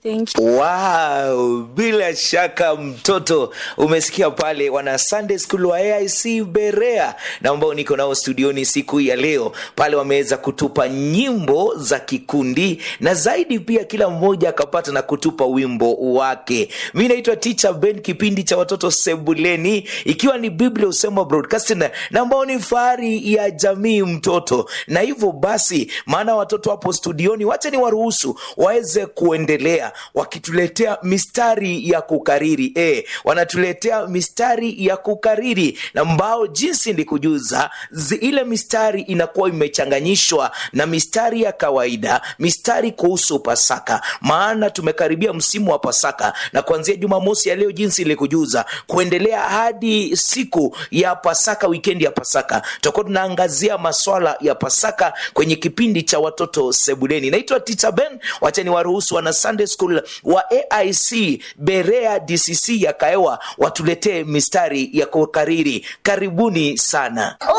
Thank you. Wow, bila shaka mtoto umesikia pale wana Sunday School wa AIC Berea na ambao niko nao studioni siku hii ya leo pale, wameweza kutupa nyimbo za kikundi na zaidi pia kila mmoja akapata na kutupa wimbo wake. Mi naitwa Teacher Ben, kipindi cha watoto sebuleni, ikiwa ni Biblia Usema Broadcasting na ambao ni fahari ya jamii mtoto, na hivyo basi, maana watoto hapo studioni, wacha ni waruhusu waweze kuendelea wakituletea mistari ya kukariri e, wanatuletea mistari ya kukariri na ambao jinsi ndikujuza zi, ile mistari inakuwa imechanganyishwa na mistari ya kawaida, mistari kuhusu Pasaka, maana tumekaribia msimu wa Pasaka na kuanzia Jumamosi ya leo jinsi ilikujuza kuendelea hadi siku ya Pasaka, wikendi ya Pasaka, tutakuwa tunaangazia maswala ya Pasaka kwenye kipindi cha watoto sebuleni. Naitwa Teacher Ben, wacha ni waruhusu wana Sunday School wa AIC Berea DCC ya Kaewa watuletee mistari ya kukariri. Karibuni sana.